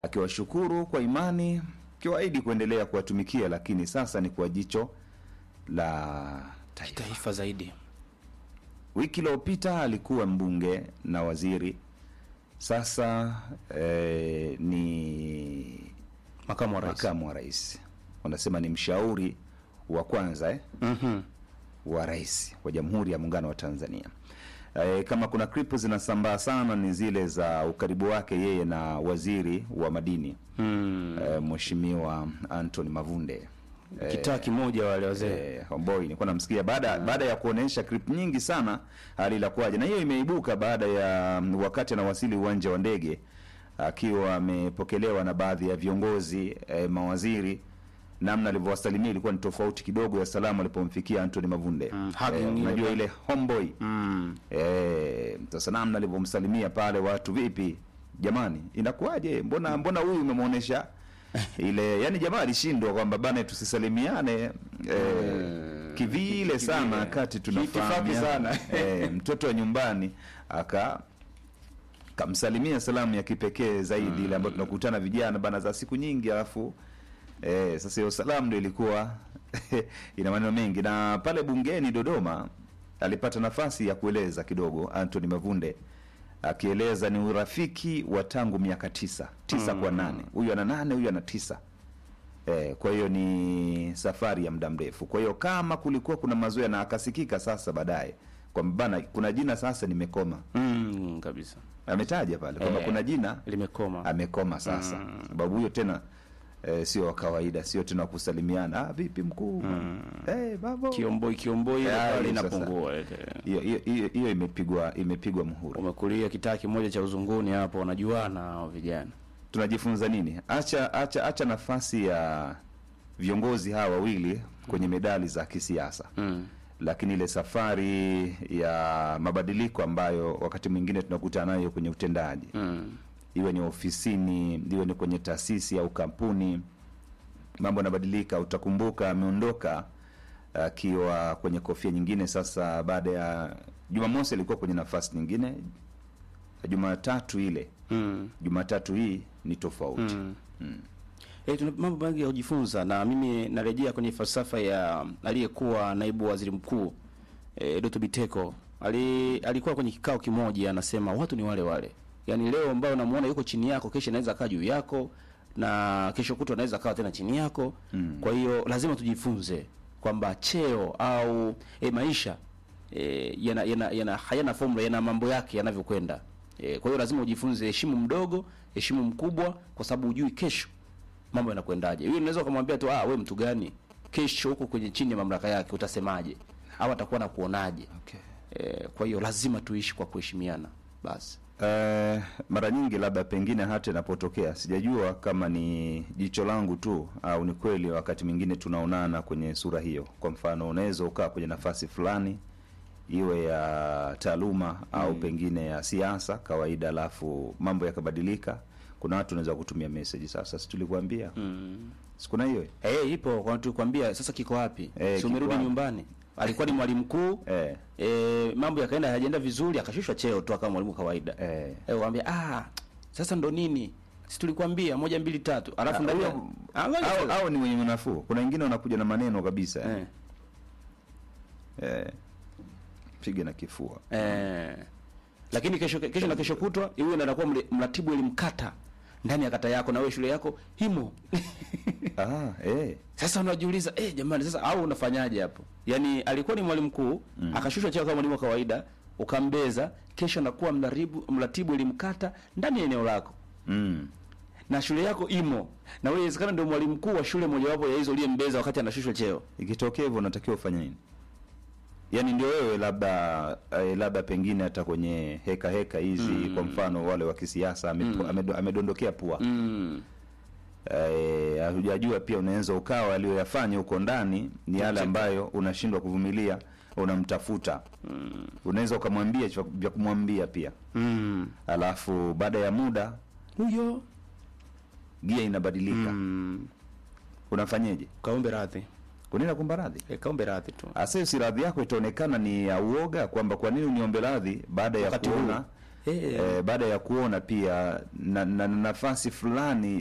akiwashukuru kwa imani, akiwaahidi kuendelea kuwatumikia, lakini sasa ni kwa jicho la taifa. taifa zaidi. Wiki iliyopita alikuwa mbunge na waziri, sasa eh, ni Makamu wa rais. makamu wa rais, wanasema ni mshauri wa kwanza eh, Mhm. wa rais wa Jamhuri ya Muungano wa Tanzania. E, kama kuna klipu zinasambaa sana ni zile za ukaribu wake yeye na waziri wa madini Mm. e, Mheshimiwa Anthony Mavunde e, Kitaa kimoja wale wazee. Eh, Homeboy nilikuwa namsikia baada baada ya kuonesha clip nyingi sana hali ilakuwaje, na hiyo imeibuka baada ya mm, wakati anawasili uwanja wa ndege akiwa amepokelewa na baadhi ya viongozi eh, mawaziri. Namna alivyowasalimia ilikuwa ni tofauti kidogo ya salamu alipomfikia Anthony Mavunde. Mm, hugging Eh, ile unajua ba- ile homeboy Mm. Eh, sasa namna alivyomsalimia pale watu, vipi jamani, inakuwaje? Mbona mbona huyu umemwonyesha ile, yani jamaa alishindwa kwamba bana, tusisalimiane eh, kivile sana wakati Kiitifaki tunafahamia sana. eh, mtoto wa nyumbani aka kamsalimia salamu ya kipekee zaidi ile ambayo tunakutana vijana bana za siku nyingi, alafu eh, sasa hiyo salamu ndio ilikuwa ina maneno mengi, na pale bungeni Dodoma alipata nafasi ya kueleza kidogo Anthony Mavunde akieleza ni urafiki wa tangu miaka tisa tisa kwa nane, huyu ana nane, huyu ana tisa. Eh, kwa hiyo ni safari ya muda mrefu. Kwa hiyo kama kulikuwa kuna mazoea na akasikika sasa baadaye kwamba bana, kuna jina sasa nimekoma, Mm, kabisa. ametaja pale kwamba Eh. kuna jina Limekoma. amekoma sasa, sababu huyo tena eh, sio wa kawaida, sio tena wa kusalimiana, ah, vipi mkuu, eh, babo Kiomboi kiomboi ile Eh, pale hiyo inapungua. ile. hiyo hiyo hiyo- hiyo imepigwa imepigwa muhuri. Umekulia kitaa kimoja cha uzunguni hapo, wanajuana hao vijana. Tunajifunza nini? Acha acha acha nafasi ya viongozi hawa wawili kwenye medali za kisiasa Mm. lakini ile safari ya mabadiliko ambayo wakati mwingine tunakutana nayo kwenye utendaji Mm. iwe ni ofisini, iwe ni kwenye taasisi au kampuni, mambo yanabadilika. Utakumbuka ameondoka akiwa kwenye kofia nyingine. Sasa baada ya Jumamosi alikuwa kwenye nafasi nyingine, Jumatatu ile, Mm. Jumatatu hii ni tofauti. Mm. Eh, tuna mambo mengi ya kujifunza na mimi narejea kwenye falsafa ya aliyekuwa naibu waziri mkuu eh, Doto Biteko. Ali, alikuwa kwenye kikao kimoja anasema watu ni wale wale. Yaani leo ambao unamuona yuko chini yako, kesho anaweza kaa juu yako na kesho kutwa anaweza kaa tena chini yako. Mm. Kwa hiyo lazima tujifunze kwamba cheo au eh, maisha eh, yana, yana, yana hayana formula, yana mambo yake yanavyokwenda. Eh, kwa hiyo lazima ujifunze, heshimu mdogo, heshimu mkubwa, kwa sababu hujui kesho mambo yanakwendaje. Yule unaweza kumwambia tu ah, we mtu gani, kesho huko kwenye chini ya mamlaka yake utasemaje, au atakuwa na kuonaje? Okay. Eh, kwa hiyo lazima tuishi kwa kuheshimiana basi. Eh, mara nyingi labda pengine hata inapotokea, sijajua kama ni jicho langu tu au ni kweli, wakati mwingine tunaonana kwenye sura hiyo. Kwa mfano, unaweza ukaa kwenye nafasi fulani iwe ya taaluma au pengine ya siasa kawaida, alafu mambo yakabadilika. Kuna watu unaweza kutumia message, sasa si tulikuambia sikuna hiyo Eh, ipo kwa tukwambia sasa kiko wapi? Eh, si umerudi kiko wapi? nyumbani? Alikuwa ni mwalimu mkuu. eh, Eh, mambo yakaenda hayajaenda vizuri, akashushwa cheo tu akawa mwalimu kawaida. eh. Eh, waambia ah, sasa ndo nini? Si tulikwambia moja mbili tatu. Alafu ndani ya- Au- Angalia au, sasa. au ni mwenye nafuu. Kuna wengine wanakuja na maneno kabisa eh. Eh. Eh, piga na kifua Eh. Lakini kesho kesho na kesho kutwa yule ndo anakuwa mle- mratibu elimu kata ndani ya kata yako na wewe shule yako himo. ah, eh. Sasa unajiuliza eh, jamani sasa au unafanyaje hapo? Yaani alikuwa ni mwalimu mkuu, akashushwa cheo kama mwalimu wa kawaida, ukambeza, kesho anakuwa mratibu mratibu elimu kata ndani ya eneo lako. Mm. Na shule yako imo. Na wewe inawezekana ndio mwalimu mkuu wa shule mojawapo ya hizo uliyembeza wakati anashushwa cheo. Ikitokea hivyo unatakiwa ufanye nini? Yaani ndio wewe labda eh, labda pengine hata kwenye heka heka hizi kwa mfano wale wa kisiasa amepo- amedo- amedondokea pua Mm. eh, hujajua pia unaweza ukawa aliyoyafanya huko ndani ni yale ambayo unashindwa kuvumilia, unamtafuta unaweza ukamwambia cha- vya kumwambia pia, Mm. alafu baada ya muda Huyo gia inabadilika. mm. Unafanyeje? Kaombe radhi. Unaenda kumba radhi? E, kaombe radhi tu. Asa si radhi yako itaonekana ni ya uoga, kwamba kwa nini uniombe radhi baada ya Wakati kuona huu. Eh. eh, baada ya kuona pia na, na, na nafasi fulani